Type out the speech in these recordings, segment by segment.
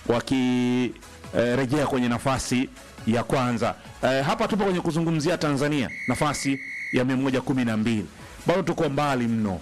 wakirejea eh, kwenye nafasi ya kwanza. Eh, hapa tupo kwenye kuzungumzia Tanzania, nafasi ya 112 bado tuko mbali mno.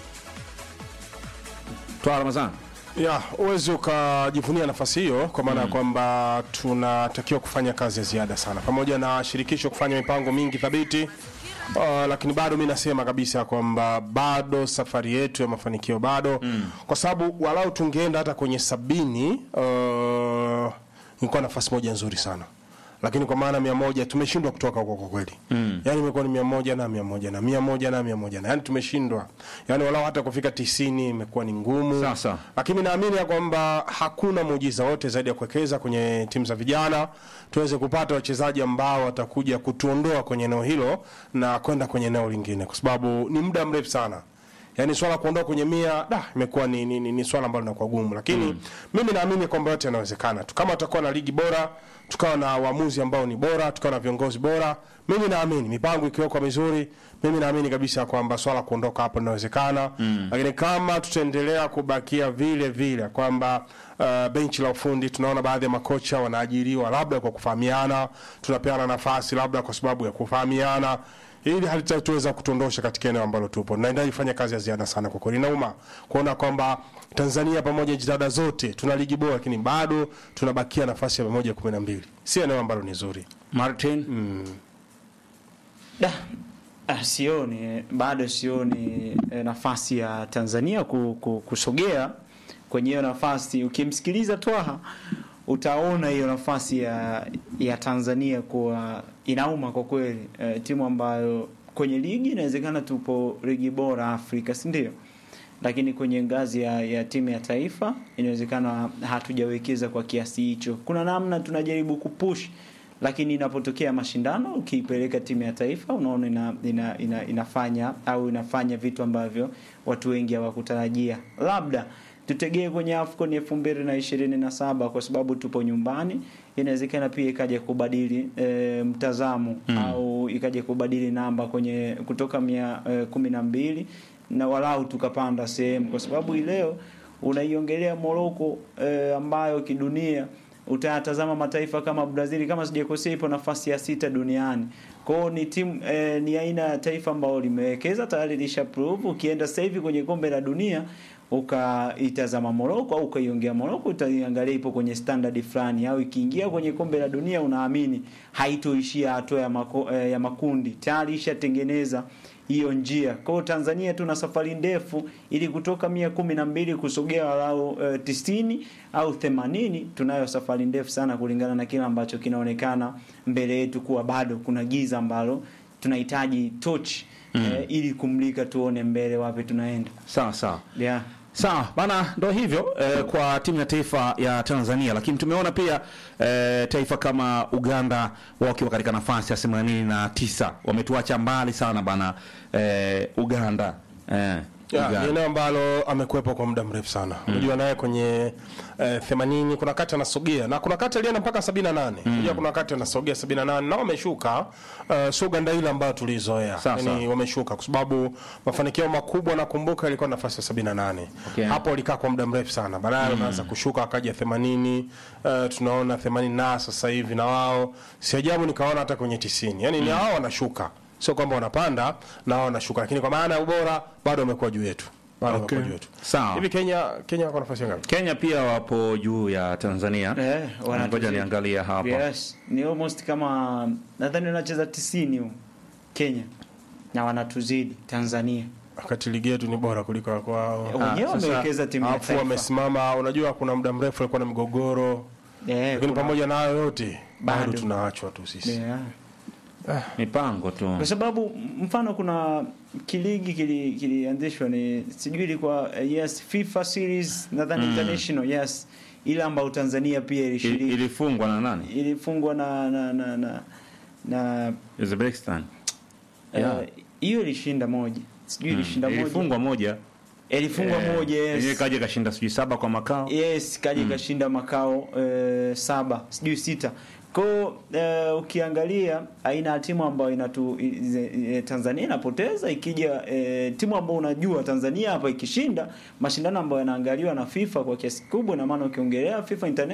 Twala Ramadhani. ya uwezi ukajivunia nafasi hiyo kwa maana ya kwamba tunatakiwa kufanya kazi ya ziada sana pamoja na shirikisho kufanya mipango mingi thabiti Uh, lakini bado mi nasema kabisa kwamba bado safari yetu ya mafanikio bado mm. kwa sababu walau tungeenda hata kwenye sabini uh, ingekuwa nafasi moja nzuri sana lakini kwa maana mia moja tumeshindwa kutoka huko kwa kweli mm. yani imekuwa ni mia moja na mia moja na mia moja na mia moja na yani tumeshindwa yani walau hata kufika tisini imekuwa ni ngumu Sasa. lakini naamini ya kwamba hakuna muujiza wote zaidi ya kuwekeza kwenye timu za vijana tuweze kupata wachezaji ambao watakuja kutuondoa kwenye eneo hilo na kwenda kwenye eneo lingine kwa sababu ni muda mrefu sana yaani swala kuondoka kwenye mia da imekuwa ni, ni, ni, ni swala ambalo linakuwa gumu lakini mm. mimi naamini kwamba yote yanawezekana tu kama tutakuwa na ligi bora tukawa na waamuzi ambao ni bora tukawa na viongozi bora mimi naamini mipango ikiwekwa mizuri mimi naamini kabisa kwamba swala kuondoka hapo linawezekana mm. lakini kama tutaendelea kubakia vile vile kwamba uh, benchi la ufundi tunaona baadhi ya makocha wanaajiriwa labda kwa kufahamiana tunapeana nafasi labda kwa sababu ya kufahamiana hili halitatuweza kutuondosha katika eneo ambalo tupo naendelea kufanya kazi ya ziada sana kwa kweli inauma kuona kwamba tanzania pamoja na jitihada zote tuna ligi bora lakini bado tunabakia nafasi ya moja kumi na mbili si eneo ambalo ni zuri Martin. Da, ah, sioni bado sioni eh, nafasi ya Tanzania ku, ku, kusogea kwenye hiyo nafasi. Ukimsikiliza Twaha utaona hiyo nafasi ya, ya Tanzania kuwa inauma kwa kweli. Eh, timu ambayo kwenye ligi inawezekana tupo ligi bora Afrika, si ndio? Lakini kwenye ngazi ya, ya timu ya taifa inawezekana hatujawekeza kwa kiasi hicho. Kuna namna tunajaribu kupush lakini inapotokea mashindano ukiipeleka timu ya taifa unaona ina, ina, ina, inafanya au inafanya vitu ambavyo watu wengi hawakutarajia. Labda tutegee kwenye AFCON elfu mbili na ishirini na saba kwa sababu tupo nyumbani, inawezekana pia ikaja kubadili e, mtazamo mm. au ikaja kubadili namba kwenye kutoka mia e, kumi na mbili na walau tukapanda sehemu, kwa sababu hii leo unaiongelea Morocco e, ambayo kidunia utayatazama mataifa kama Brazil kama sijakosea ipo nafasi ya sita duniani. Kwa hiyo ni timu eh, ni aina ya taifa ambalo limewekeza tayari lisha prove. Ukienda sasa hivi kwenye kombe la dunia ukaitazama Morocco au ukaiongea Morocco utaiangalia ipo kwenye standard fulani, au ikiingia kwenye kombe la dunia unaamini haitoishia hatua ya, mako, eh, ya makundi tayari ishatengeneza hiyo njia. Kwa hiyo Tanzania tuna safari ndefu ili kutoka mia kumi na mbili kusogea walau uh, tisini au themanini. Tunayo safari ndefu sana kulingana na kile ambacho kinaonekana mbele yetu kuwa bado kuna giza ambalo tunahitaji torch mm. eh, ili kumlika tuone mbele wapi tunaenda. Sawa sawa. Yeah. Sawa bana, ndo hivyo eh, kwa timu ya taifa ya Tanzania, lakini tumeona pia eh, taifa kama Uganda wakiwa katika nafasi ya themanini na tisa wametuacha mbali sana bana eh, Uganda eh, Ya, Uganda. ni eneo ambalo amekuwepo kwa muda mrefu sana unajua naye kwenye eh, 80 kuna wakati anasogea na kuna wakati alienda mpaka 78 unajua kuna wakati anasogea 78 na wameshuka uh, sio Uganda ile ambayo tulizoea Sawa, sawa. yani wameshuka kwa sababu mafanikio makubwa nakumbuka ilikuwa nafasi ya 78 Okay. hapo walikaa kwa muda mrefu sana baadaye wanaanza kushuka akaja 80 uh, tunaona 80 na sasa hivi na wao si ajabu nikaona hata kwenye 90 yani ni hao wanashuka sio kwamba wanapanda na wao wanashuka lakini kwa maana ya ubora bado wamekuwa juu yetu bado Okay. wamekuwa juu yetu Sawa. hivi Kenya Kenya wako nafasi ya ngapi Kenya pia wapo juu ya Tanzania. Eh, wanatuzidi. Ngoja niangalia hapa. Yes, ni almost kama nadhani wanacheza 90 huko Kenya na wanatuzidi Tanzania. wakati ligi yetu ni bora kuliko ya kwao Wenyewe sasa, wamewekeza timu ya alafu taifa. wamesimama unajua kuna muda mrefu alikuwa na migogoro Eh, lakini kuna- pamoja na hayo yote bado Bado. tunaachwa tu sisi Yeah. Mipango tu. Kwa sababu mfano kuna kiligi kili- kilianzishwa ni sijui ilikuwa eh, yes FIFA series nadhani international yes ile ambayo Tanzania pia I- ilishiriki Ilifungwa na nani? ilifungwa na na na na, na Uzbekistan. eh, Yeah. hiyo ilishinda moja sijui ilishinda moja Ilifungwa moja. ilifungwa Eh, moja yenyewe yes kaja kashinda sijui saba kwa makao. yes kaja ikashinda makao eh, saba sijui sita ko eh, ukiangalia aina ya timu ambayo inatu i- ze- e, Tanzania inapoteza ikija eh, timu ambayo unajua Tanzania hapa ikishinda mashindano ambayo yanaangaliwa na FIFA kwa kiasi kikubwa na maana ukiongelea FIFA Internet